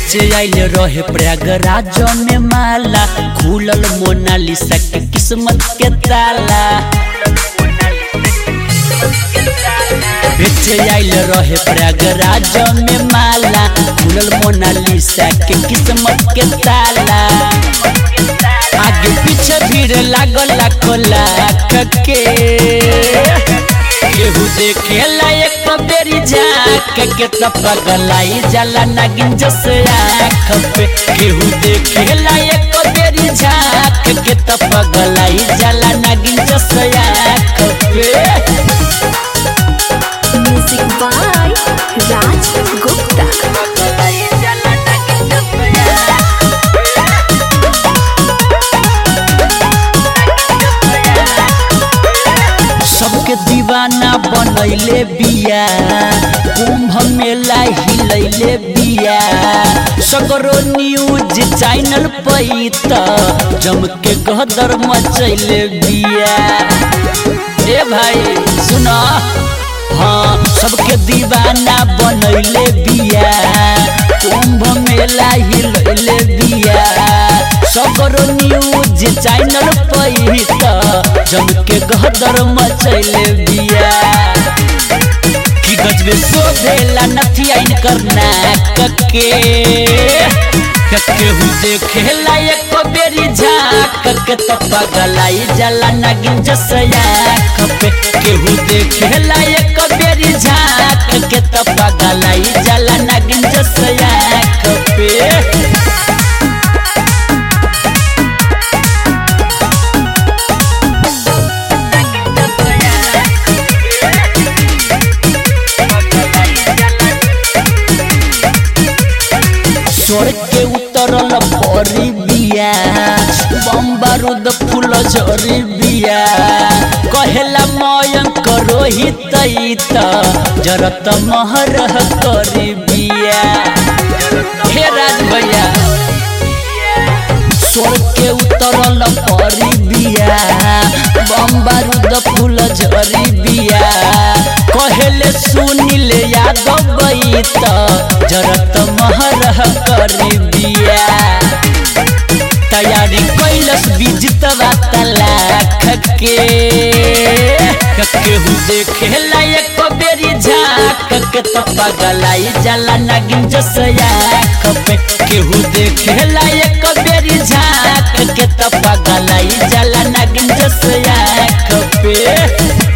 बेचे आइल रहे प्रयागराज में माला खुलल मोनालिसा के किस्मत के ताला बेचे आइल रहे प्रयागराज में माला खुलल मोनालिसा के किस्मत के ताला आगे पीछे भीड़ लागल लाखों लाख के केहू देखेला एक बेरी झाक के त पगलाई जाला नागिन जस आँख पे केहू देखेला एक बेरी झाक के त पगलाई जाला नागिन जस आँख पे म्यूजिक बाय राज गुप्ता सबके दीवाना बनैले बिया कुंभ मेला हिलैले बिया सगरो न्यूज चैनल पैत जम के गदर मचैले बिया ए भाई सुना हाँ सबके दीवाना बनैले बिया कुंभ मेला हिलैले बिया सगरो न्यूज चैनल पैत जम के गदर मचैले बिया कि गजबे शोभेला नथिया इनकर नाक के केहू देखेला एक बेरी झाक के त पगलाई जाला नागिन जसया पे केहू देखेला एक बेरी झाक के त पगलाई जाला नागिन जसया पे स्वर्ग के उतरल परी बिया बम बारूद फूल झरी बिया कहेला मयंक रोहित त जरत महर करी बिया हे राज भैया स्वर्ग के उतरल परी बिया बम बारूद फूल झरी बिया कहेले सुनिल यादव बैत जरत महर करी बिया तैयारी कैलस बिजतवा तलाख के केहू देखेला एक बेरी झाक के त पगलाई जाला नागिन जसया पे केहू देखेला एक बेरी झाक के त पगलाई जाला नागिन जसया पे